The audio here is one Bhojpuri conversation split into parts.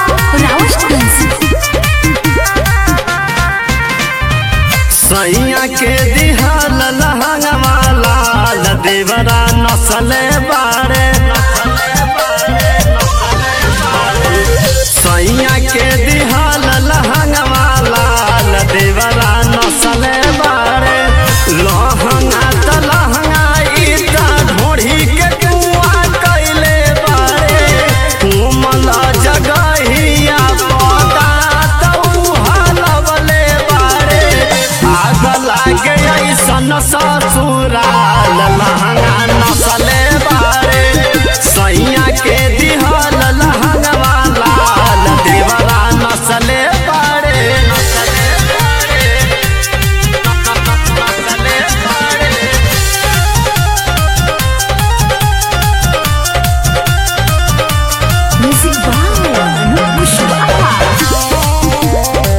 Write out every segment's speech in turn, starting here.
रावतगंज सैया के दिहाल लहंगवा लाल देवरा नसले बारे सैया के दिहाल लहंगवा लाल देवरा नसले बारे लहंगा त लहंगा ईटा ढोढ़ी के कुआ कैले बारे कोमल जगहिया पता तऊ हलवले बारे आग लागे ऐसन ससुराल लहंगा नसले बारे सैया के दिहल लहंगवा लाल देवरा नसले बारे नसले बारे नसले बारे म्यूजिक बाय अनूप कुशवाहा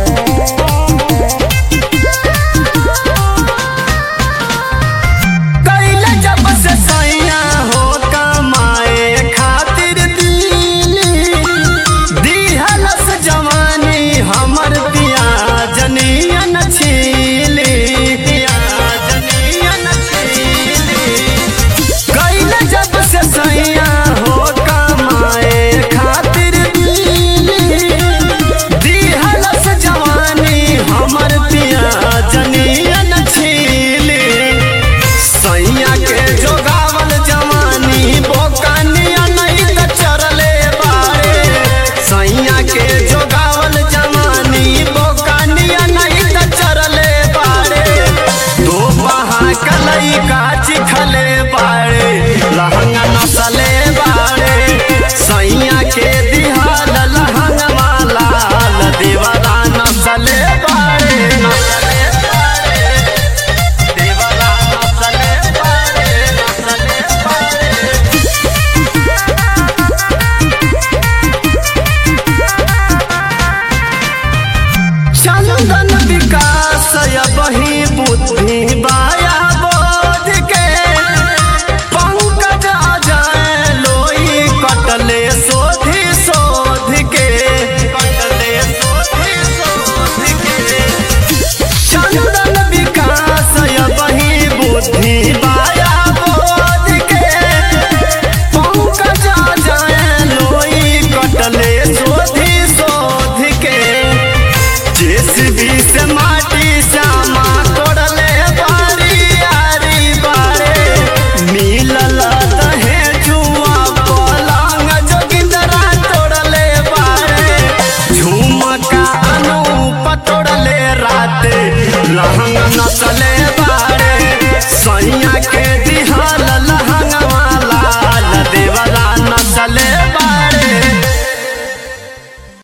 कैले जब से सैया हो कमाए खातिर दिली दिहलस जवानी हमर पिया जनियन छीली पिया जनियन छीली कैले जब से सैया हो कमाए खातिर दिली दिहलस जवानी हमर पिया जनियन छीली सैया के जोगावल जवानी बोकानिया नहीं त चरले बारे सैया के जोगावल जवानी बोकानिया नहीं त चरले बारे दो बहा कलई काच खले बारे लहंगा नसले बारे सैया के दिहाल लहंगा लाल देवरा नसले बारे नसले बारे देवरा नसले बारे नसले बारे चंदन विकास बही बुद्धि बाया बोध के पंकज अजय लोई कटले सोधि शोध के कटले सोधि शोध के चंदन विकास बही बुद्धि बाया बोध के पंकज अजय लोई कटले सोधि शोध के जेसीबी से माटी श्यामा तोड़ले बारी आरी बारे मिलल दहे जुआ पलंग जोगिंदरा तोड़ले बारे झुमका अनूप तोड़ले राते लहंग नसले बारे सैया के दिहा